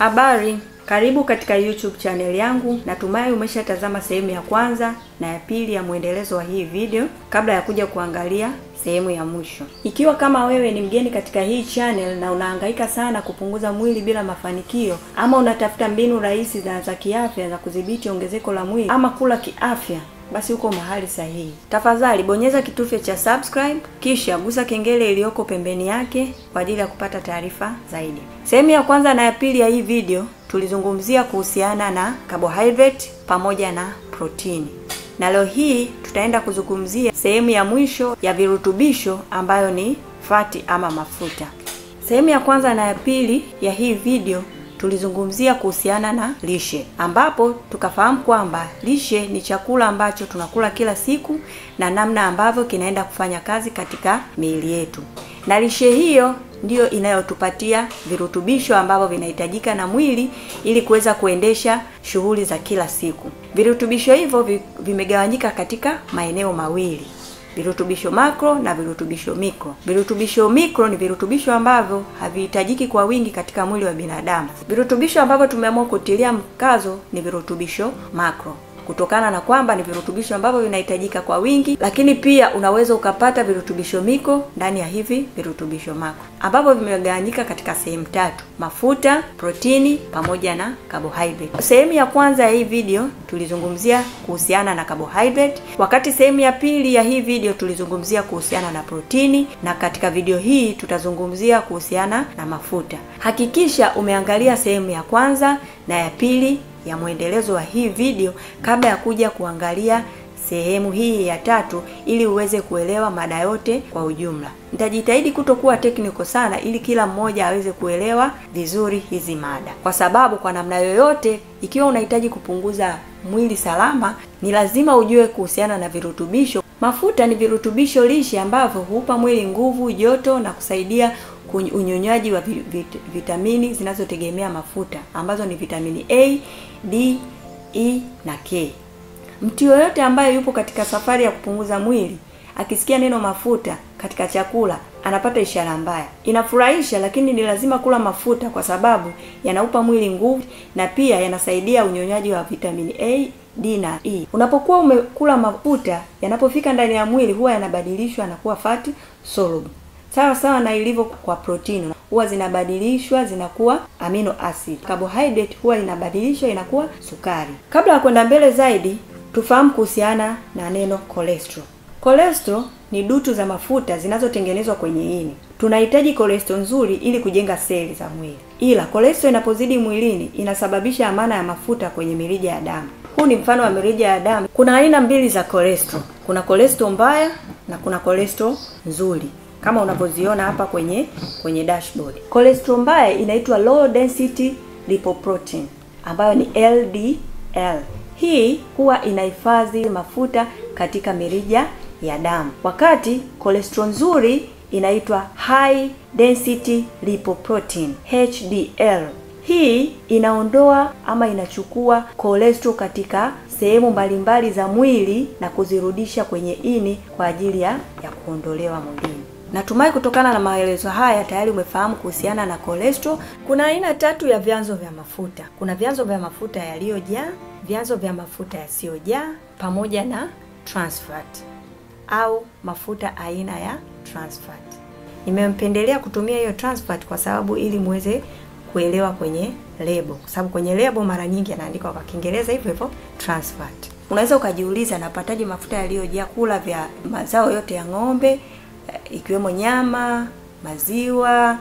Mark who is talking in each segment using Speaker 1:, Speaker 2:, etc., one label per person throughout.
Speaker 1: Habari, karibu katika YouTube channel yangu. Natumai umeshatazama sehemu ya kwanza na ya pili ya mwendelezo wa hii video kabla ya kuja kuangalia sehemu ya mwisho. Ikiwa kama wewe ni mgeni katika hii channel na unahangaika sana kupunguza mwili bila mafanikio, ama unatafuta mbinu rahisi za za kiafya za kudhibiti ongezeko la mwili ama kula kiafya, basi uko mahali sahihi. Tafadhali bonyeza kitufe cha subscribe kisha gusa kengele iliyoko pembeni yake kwa ajili ya kupata taarifa zaidi. Sehemu ya kwanza na ya pili ya hii video tulizungumzia kuhusiana na carbohydrate pamoja na protini, na leo hii tutaenda kuzungumzia sehemu ya mwisho ya virutubisho ambayo ni fati ama mafuta. Sehemu ya kwanza na ya pili ya hii video tulizungumzia kuhusiana na lishe ambapo tukafahamu kwamba lishe ni chakula ambacho tunakula kila siku na namna ambavyo kinaenda kufanya kazi katika miili yetu, na lishe hiyo ndiyo inayotupatia virutubisho ambavyo vinahitajika na mwili ili kuweza kuendesha shughuli za kila siku. Virutubisho hivyo vimegawanyika katika maeneo mawili virutubisho makro na virutubisho mikro. Virutubisho mikro ni virutubisho ambavyo havihitajiki kwa wingi katika mwili wa binadamu. Virutubisho ambavyo tumeamua kutilia mkazo ni virutubisho makro kutokana na kwamba ni virutubisho ambavyo vinahitajika kwa wingi, lakini pia unaweza ukapata virutubisho miko ndani ya hivi virutubisho makro ambavyo vimegawanyika katika sehemu tatu: mafuta, protini pamoja na carbohydrate. Sehemu ya kwanza ya hii video tulizungumzia kuhusiana na carbohydrate, wakati sehemu ya pili ya hii video tulizungumzia kuhusiana na protini, na katika video hii tutazungumzia kuhusiana na mafuta. Hakikisha umeangalia sehemu ya kwanza na ya pili ya mwendelezo wa hii video kabla ya kuja kuangalia sehemu hii ya tatu ili uweze kuelewa mada yote kwa ujumla. Nitajitahidi kutokuwa technical sana ili kila mmoja aweze kuelewa vizuri hizi mada, kwa sababu kwa namna yoyote, ikiwa unahitaji kupunguza mwili salama, ni lazima ujue kuhusiana na virutubisho. Mafuta ni virutubisho lishe ambavyo huupa mwili nguvu, joto na kusaidia unyonyaji wa vitamini zinazotegemea mafuta ambazo ni vitamini A, D, E na K. Mtu yoyote ambaye yupo katika safari ya kupunguza mwili akisikia neno mafuta katika chakula anapata ishara mbaya. Inafurahisha, lakini ni lazima kula mafuta kwa sababu yanaupa mwili nguvu na pia yanasaidia unyonyaji wa vitamini A, D na E. Unapokuwa umekula mafuta, yanapofika ndani ya mwili huwa yanabadilishwa na kuwa fat soluble sawa sawa na ilivyo kwa protini, huwa zinabadilishwa zinakuwa amino acid. Carbohydrate huwa inabadilishwa inakuwa sukari. Kabla ya kwenda mbele zaidi, tufahamu kuhusiana na neno cholesterol. Cholesterol ni dutu za mafuta zinazotengenezwa kwenye ini. Tunahitaji cholesterol nzuri ili kujenga seli za mwili, ila cholesterol inapozidi mwilini inasababisha amana ya mafuta kwenye mirija ya damu. Huu ni mfano wa mirija ya damu. Kuna aina mbili za cholesterol, kuna cholesterol mbaya na kuna cholesterol nzuri kama unavyoziona hapa kwenye kwenye dashboard. Cholesterol mbaya inaitwa low density lipoprotein ambayo ni LDL. Hii huwa inahifadhi mafuta katika mirija ya damu, wakati cholesterol nzuri inaitwa high density lipoprotein HDL. Hii inaondoa ama inachukua cholesterol katika sehemu mbalimbali za mwili na kuzirudisha kwenye ini kwa ajili ya, ya kuondolewa mwilini. Natumai kutokana na maelezo haya tayari umefahamu kuhusiana na cholesterol. Kuna aina tatu ya vyanzo vya mafuta. Kuna vyanzo vya mafuta yaliyojaa, vyanzo vya mafuta yasiyojaa, pamoja na trans fat au mafuta aina ya trans fat. Nimempendelea kutumia hiyo trans fat kwa sababu ili muweze kuelewa kwenye lebo, kwa sababu kwenye lebo mara nyingi yanaandikwa kwa Kiingereza hivyo hivyo trans fat. Unaweza ukajiuliza, napataje mafuta yaliyojaa? Kula vya mazao yote ya ng'ombe ikiwemo nyama, maziwa,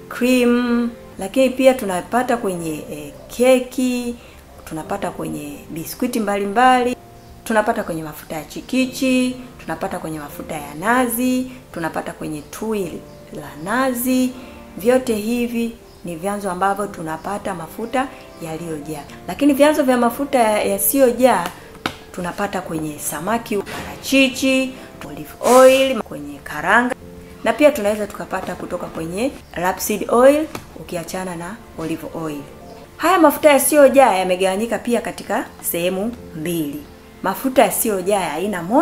Speaker 1: cream, lakini pia tunapata kwenye e, keki, tunapata kwenye biskuiti mbalimbali, tunapata kwenye mafuta ya chikichi, tunapata kwenye mafuta ya nazi, tunapata kwenye tui la nazi. Vyote hivi ni vyanzo ambavyo tunapata mafuta yaliyojaa, lakini vyanzo vya mafuta yasiyojaa tunapata kwenye samaki, parachichi, olive oil, kwenye karanga na pia tunaweza tukapata kutoka kwenye rapeseed oil ukiachana na olive oil. Haya mafuta yasiyojaa yamegawanyika pia katika sehemu mbili: mafuta yasiyojaa ya aina moja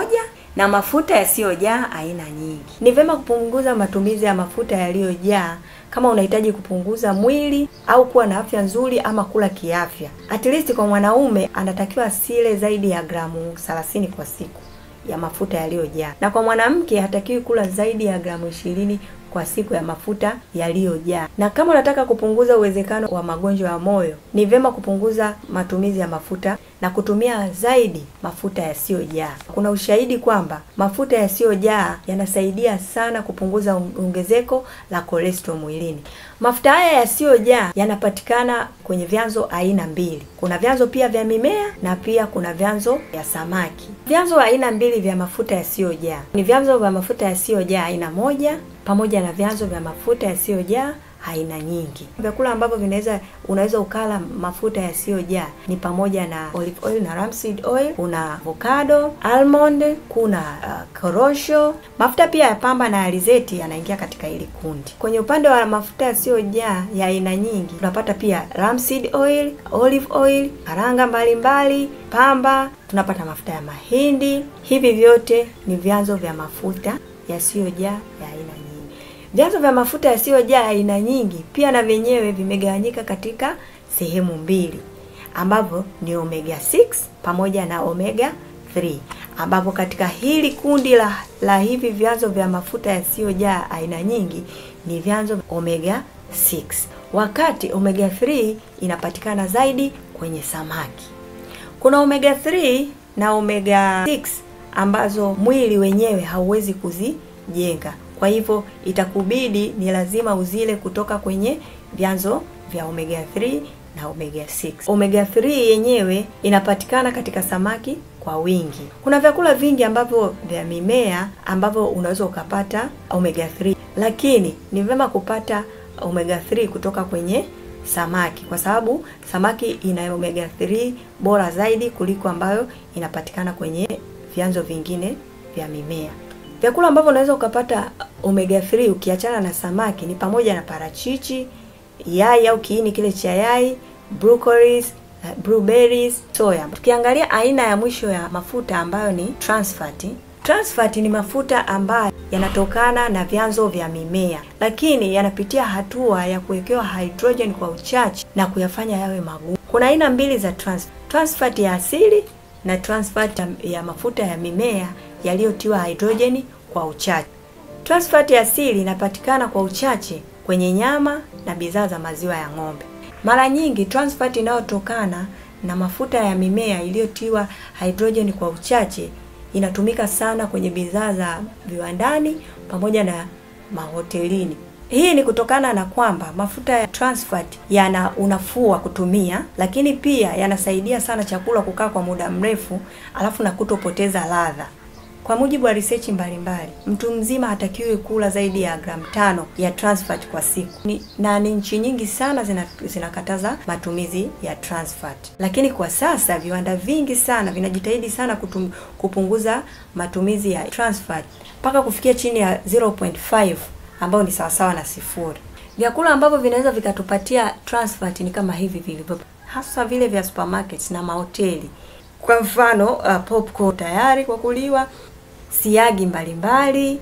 Speaker 1: na mafuta yasiyojaa aina nyingi. Ni vyema kupunguza matumizi ya mafuta yaliyojaa kama unahitaji kupunguza mwili au kuwa na afya nzuri ama kula kiafya. At least kwa mwanaume anatakiwa asile zaidi ya gramu 30 kwa siku ya mafuta yaliyojaa, na kwa mwanamke hatakiwi kula zaidi ya gramu ishirini kwa siku ya mafuta yaliyojaa. Na kama unataka kupunguza uwezekano wa magonjwa ya moyo, ni vyema kupunguza matumizi ya mafuta na kutumia zaidi mafuta yasiyojaa. Kuna ushahidi kwamba mafuta yasiyojaa yanasaidia sana kupunguza ongezeko la cholesterol mwilini. Mafuta haya yasiyojaa yanapatikana kwenye vyanzo aina mbili. Kuna vyanzo pia vya mimea na pia kuna vyanzo vya samaki. Vyanzo aina mbili vya mafuta yasiyojaa ni vyanzo vya mafuta yasiyojaa aina moja pamoja na vyanzo vya mafuta yasiyojaa aina nyingi. Vyakula ambavyo vinaweza unaweza ukala mafuta yasiyojaa ni pamoja na olive oil na rapeseed oil, kuna avocado, almond, kuna uh, korosho. Mafuta pia ya pamba na alizeti yanaingia katika hili kundi. Kwenye upande wa mafuta yasiyojaa ya aina nyingi tunapata pia rapeseed oil, olive oil, karanga mbalimbali, pamba, tunapata mafuta ya mahindi. Hivi vyote ni vyanzo vya mafuta yasiyojaa ya aina nyingi. Vyanzo vya mafuta yasiyojaa aina nyingi pia na vyenyewe vimegawanyika katika sehemu mbili ambavyo ni omega 6 pamoja na omega 3, ambapo katika hili kundi la, la hivi vyanzo vya mafuta yasiyojaa aina nyingi ni vyanzo omega 6, wakati omega 3 inapatikana zaidi kwenye samaki. Kuna omega 3 na omega 6 ambazo mwili wenyewe hauwezi kuzijenga kwa hivyo itakubidi ni lazima uzile kutoka kwenye vyanzo vya omega 3 na omega 6. Omega 3 yenyewe inapatikana katika samaki kwa wingi. Kuna vyakula vingi ambavyo vya mimea ambavyo unaweza ukapata omega 3, lakini ni vyema kupata omega 3 kutoka kwenye samaki kwa sababu samaki ina omega 3 bora zaidi kuliko ambayo inapatikana kwenye vyanzo vingine vya mimea. Vyakula ambavyo unaweza ukapata omega 3 ukiachana na samaki ni pamoja na parachichi, yai au kiini kile cha yai, broccoli, blueberries, soya. Tukiangalia aina ya mwisho ya mafuta ambayo ni trans fat. Trans fat ni mafuta ambayo yanatokana na vyanzo vya mimea, lakini yanapitia hatua ya kuwekewa hydrogen kwa uchache na kuyafanya yawe magumu. Kuna aina mbili za trans, trans fat ya asili na trans fat ya mafuta ya mimea yaliyotiwa hidrojeni kwa uchache. Trans fat ya asili inapatikana kwa uchache kwenye nyama na bidhaa za maziwa ya ng'ombe. Mara nyingi trans fat inayotokana na mafuta ya mimea iliyotiwa hidrojeni kwa uchache inatumika sana kwenye bidhaa za viwandani pamoja na mahotelini. Hii ni kutokana na kwamba mafuta ya trans fat yana unafuu wa kutumia, lakini pia yanasaidia sana chakula kukaa kwa muda mrefu, alafu na kutopoteza ladha. Kwa mujibu wa research mbalimbali, mtu mzima hatakiwi kula zaidi ya gramu tano ya trans fat kwa siku ni, na ni nchi nyingi sana zina, zinakataza matumizi ya trans fat, lakini kwa sasa viwanda vingi sana vinajitahidi sana kutum, kupunguza matumizi ya trans fat mpaka kufikia chini ya 0.5 ambayo ni sawasawa na sifuri. Vyakula ambavyo vinaweza vikatupatia trans fat ni kama hivi vilivyo, hasa vile vya supermarkets na mahoteli. Kwa mfano uh, popcorn tayari kwa kuliwa, siagi mbalimbali,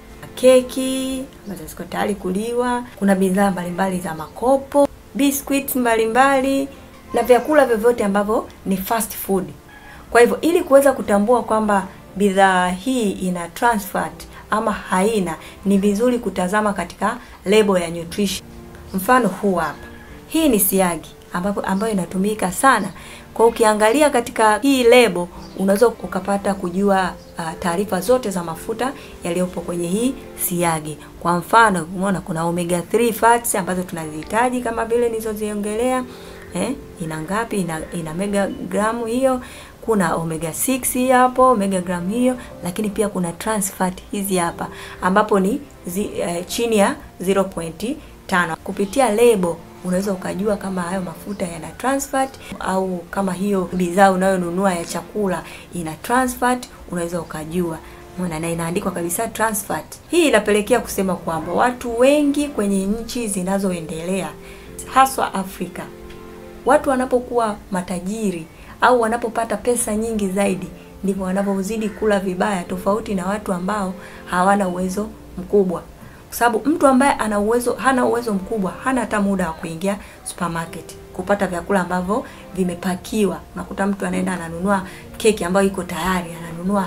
Speaker 1: keki ambazo ziko tayari kuliwa, kuna bidhaa mbalimbali za makopo, biscuits mbalimbali na vyakula vyovyote ambavyo ni fast food. Kwa hivyo ili kuweza kutambua kwamba bidhaa hii ina trans fat ama haina, ni vizuri kutazama katika lebo ya nutrition. Mfano huu hapa, hii ni siagi ambapo ambayo inatumika sana. Kwa ukiangalia katika hii lebo unaweza ukapata kujua uh, taarifa zote za mafuta yaliyopo kwenye hii siagi. Kwa mfano, umeona kuna omega 3 fats ambazo tunazihitaji kama vile nilizoziongelea. Eh, ina ngapi? Ina, ina mega gramu hiyo. Kuna omega 6 hapo, omega gramu hiyo, lakini pia kuna trans fat hizi hapa ambapo ni zi, eh, chini ya 0.5. Kupitia lebo unaweza ukajua kama hayo mafuta yana trans fat au kama hiyo bidhaa unayonunua ya chakula ina trans fat, unaweza ukajua Mwana, na inaandikwa kabisa trans fat. Hii inapelekea kusema kwamba watu wengi kwenye nchi zinazoendelea haswa Afrika, watu wanapokuwa matajiri au wanapopata pesa nyingi zaidi, ndivyo wanavyozidi kula vibaya, tofauti na watu ambao hawana uwezo mkubwa, kwa sababu mtu ambaye ana uwezo hana uwezo mkubwa hana hata muda wa kuingia supermarket kupata vyakula ambavyo vimepakiwa. Unakuta mtu anaenda ananunua keki ambayo iko tayari, ananunua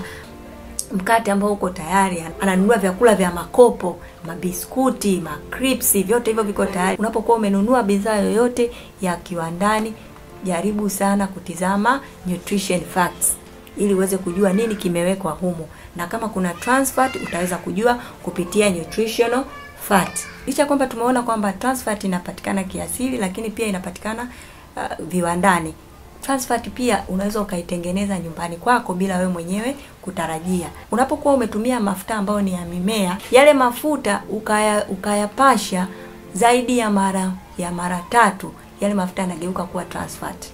Speaker 1: mkate ambao uko tayari, ananunua vyakula vya makopo, mabiskuti, makripsi, vyote hivyo viko tayari. Unapokuwa umenunua bidhaa yoyote ya kiwandani, jaribu sana kutizama nutrition facts ili uweze kujua nini kimewekwa humo, na kama kuna trans fat utaweza kujua kupitia nutritional fat. Licha kwamba tumeona kwamba trans fat inapatikana kiasili, lakini pia inapatikana uh, viwandani. Trans fat pia unaweza ukaitengeneza nyumbani kwako bila wewe mwenyewe kutarajia. Unapokuwa umetumia mafuta ambayo ni ya mimea, yale mafuta ukaya ukayapasha zaidi ya mara ya mara tatu, yale mafuta yanageuka kuwa trans fat.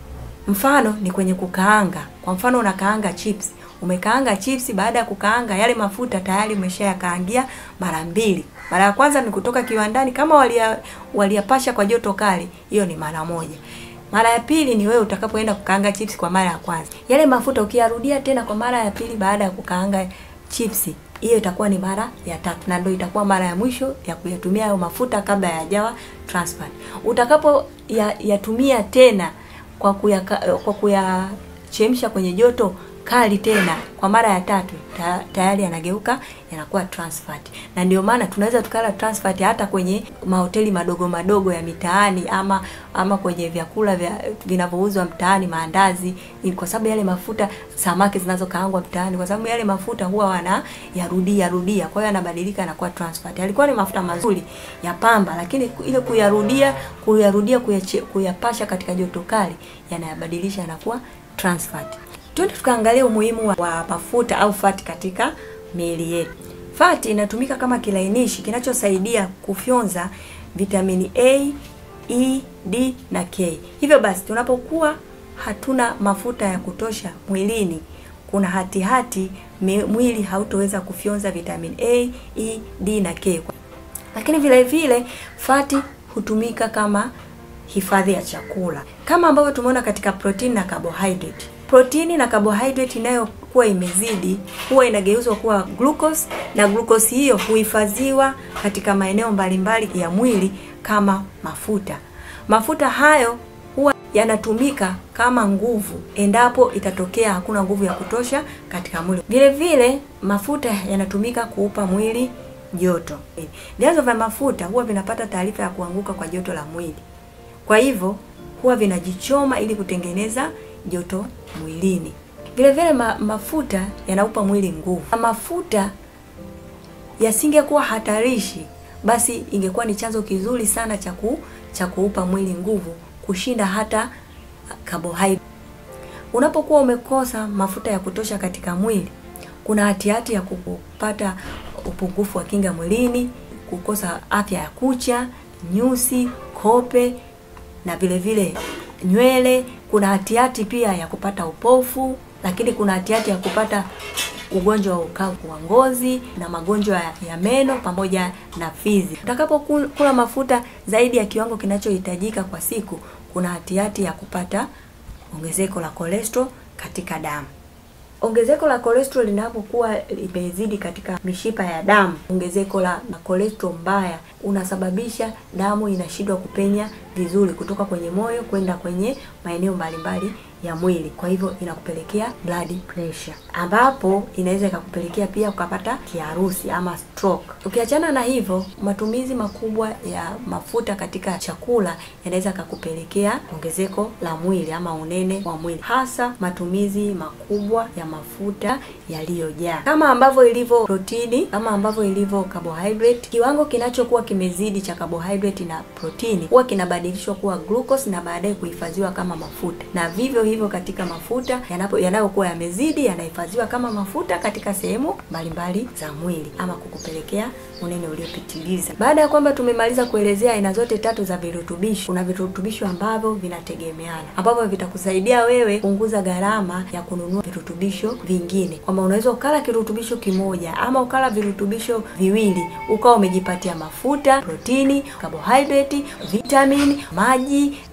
Speaker 1: Mfano ni kwenye kukaanga. Kwa mfano unakaanga chips, umekaanga chips, baada ya kukaanga yale mafuta tayari umeshayakaangia mara mbili. Mara ya kwanza ni kutoka kiwandani, kama walia waliyapasha kwa joto kali, hiyo ni mara moja. Mara ya pili ni wewe utakapoenda kukaanga chips kwa mara ya kwanza, yale mafuta ukiyarudia tena kwa mara ya pili baada ya kukaanga chips, hiyo itakuwa ni mara ya tatu, na ndio itakuwa mara ya mwisho ya kuyatumia hayo mafuta kabla hayajawa trans fat. Utakapo ya, yatumia tena kwa kuya kwa kuyachemsha kwenye joto kali tena kwa mara ya tatu ta, tayari yanageuka yanakuwa trans fat, na ndio maana tunaweza tukala trans fat hata kwenye mahoteli madogo madogo ya mitaani ama ama kwenye vyakula vya vinavyouzwa mtaani, maandazi, kwa sababu yale mafuta, samaki zinazokaangwa mtaani, kwa sababu yale mafuta huwa wana yarudia rudia, kwa hiyo yanabadilika yanakuwa trans fat. Yalikuwa ni mafuta mazuri ya pamba, lakini ile kuyarudia kuyarudia kuyapasha katika joto kali yanayabadilisha yanakuwa trans fat. Twende tukaangalia umuhimu wa, wa mafuta au fati katika miili yetu. Fati inatumika kama kilainishi kinachosaidia kufyonza vitamini A, E, D na K. Hivyo basi tunapokuwa hatuna mafuta ya kutosha mwilini, kuna hatihati hati, mwili hautoweza kufyonza vitamini A, E, D na K. Lakini vile vile fati hutumika kama hifadhi ya chakula kama ambavyo tumeona katika protein na carbohydrate. Protini na carbohydrate inayokuwa imezidi huwa inageuzwa kuwa glucose na glucose hiyo huhifadhiwa katika maeneo mbalimbali ya mwili kama mafuta. Mafuta hayo huwa yanatumika kama nguvu endapo itatokea hakuna nguvu ya kutosha katika mwili. Vile vile mafuta yanatumika kuupa mwili joto. Vyanzo vya mafuta huwa vinapata taarifa ya kuanguka kwa joto la mwili, kwa hivyo huwa vinajichoma ili kutengeneza joto mwilini. Vile vile ma, mafuta yanaupa mwili nguvu. Mafuta yasingekuwa hatarishi, basi ingekuwa ni chanzo kizuri sana cha cha kuupa mwili nguvu kushinda hata carbohydrate. Unapokuwa umekosa mafuta ya kutosha katika mwili, kuna hatihati ya kupata upungufu wa kinga mwilini, kukosa afya ya kucha, nyusi, kope na vile vile nywele. Kuna hatihati pia ya kupata upofu, lakini kuna hatihati ya kupata ugonjwa wa ukavu wa ngozi na magonjwa ya meno pamoja na fizi. Utakapokula mafuta zaidi ya kiwango kinachohitajika kwa siku, kuna hatihati ya kupata ongezeko la cholesterol katika damu. Ongezeko la cholesterol linapokuwa limezidi katika mishipa ya damu, ongezeko la cholesterol mbaya unasababisha damu inashindwa kupenya vizuri kutoka kwenye moyo kwenda kwenye maeneo mbalimbali ya mwili, kwa hivyo inakupelekea blood pressure, ambapo inaweza ikakupelekea pia ukapata kiharusi ama stroke. Ukiachana na hivyo, matumizi makubwa ya mafuta katika chakula yanaweza kakupelekea ongezeko la mwili ama unene wa mwili, hasa matumizi makubwa ya mafuta yaliyojaa, kama ambavyo ilivyo protini, kama ambavyo ilivyo carbohydrate. Kiwango kinachokuwa kimezidi cha carbohydrate na protini huwa kinabadilishwa kuwa glucose na baadaye kuhifadhiwa kama mafuta, na vivyo hivyo katika mafuta yanapo yanayokuwa yamezidi yanahifadhiwa kama mafuta katika sehemu mbalimbali za mwili ama kukupelekea unene uliopitiliza. Baada ya kwamba tumemaliza kuelezea aina zote tatu za virutubisho, kuna virutubisho ambavyo vinategemeana ambavyo vitakusaidia wewe kupunguza gharama ya kununua virutubisho vingine, kwamba unaweza ukala kirutubisho kimoja ama ukala virutubisho viwili ukawa umejipatia mafuta, protini, carbohydrate, vitamini, maji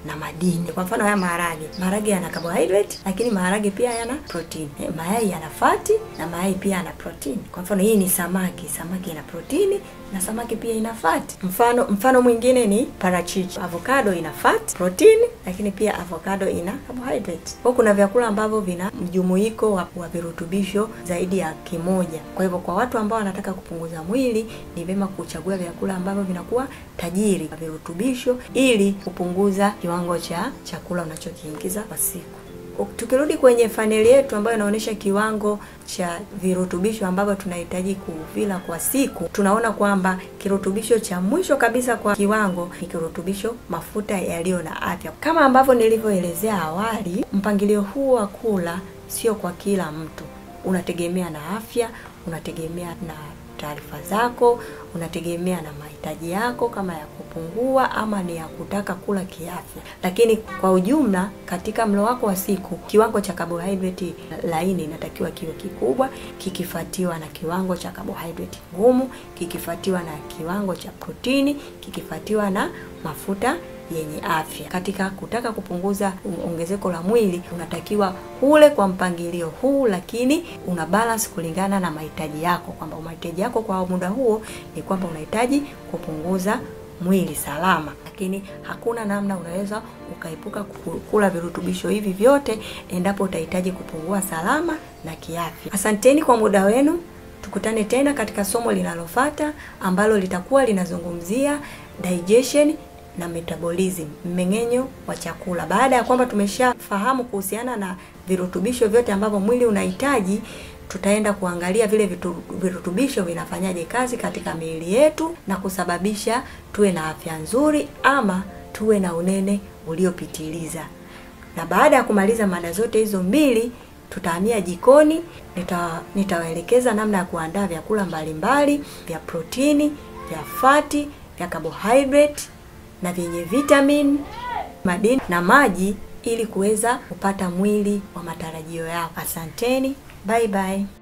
Speaker 1: na madini. Kwa mfano haya maharage, maharage yana carbohydrate, lakini maharage pia yana protein. Eh, mayai yana fati na mayai pia yana protein. Kwa mfano hii ni samaki, samaki ina protini na samaki pia ina fat. Mfano mfano mwingine ni parachichi. Avocado ina fat, protein, lakini pia avocado ina carbohydrate. Kwa kuna vyakula ambavyo vina mjumuiko wa, wa virutubisho zaidi ya kimoja. Kwa hivyo kwa watu ambao wanataka kupunguza mwili ni vyema kuchagua vyakula ambavyo vinakuwa tajiri kwa virutubisho ili kupunguza kiwango cha chakula unachokiingiza kwa siku. Tukirudi kwenye faneli yetu ambayo inaonyesha kiwango cha virutubisho ambavyo tunahitaji kuvila kwa siku, tunaona kwamba kirutubisho cha mwisho kabisa kwa kiwango ni kirutubisho mafuta yaliyo na afya. Kama ambavyo nilivyoelezea awali, mpangilio huu wa kula sio kwa kila mtu, unategemea na afya, unategemea na taarifa zako, unategemea na mahitaji yako, kama ya kupungua ama ni ya kutaka kula kiafya. Lakini kwa ujumla, katika mlo wako wa siku, kiwango cha carbohydrate laini inatakiwa kiwe kikubwa, kikifuatiwa na kiwango cha carbohydrate ngumu, kikifuatiwa na kiwango cha protini, kikifuatiwa na mafuta yenye afya. Katika kutaka kupunguza ongezeko la mwili, unatakiwa ule kwa mpangilio huu, lakini una balance kulingana na mahitaji yako, kwamba mahitaji yako kwa muda huo ni kwamba unahitaji kupunguza mwili salama, lakini hakuna namna unaweza ukaepuka kula virutubisho hivi vyote endapo utahitaji kupungua salama na kiafya. Asanteni kwa muda wenu. Tukutane tena katika somo linalofuata ambalo litakuwa linazungumzia digestion na metabolism, mmeng'enyo wa chakula. Baada ya kwamba tumeshafahamu kuhusiana na virutubisho vyote ambavyo mwili unahitaji, tutaenda kuangalia vile vitu, virutubisho vinafanyaje kazi katika miili yetu na kusababisha tuwe na afya nzuri ama tuwe na unene uliopitiliza. Na baada ya kumaliza mada zote hizo mbili, tutahamia jikoni. Nita nitawaelekeza namna ya kuandaa vyakula mbalimbali vya protini, vya fati, vya carbohydrate na vyenye vitamin, madini na maji ili kuweza kupata mwili wa matarajio yako. Asanteni, bye bye.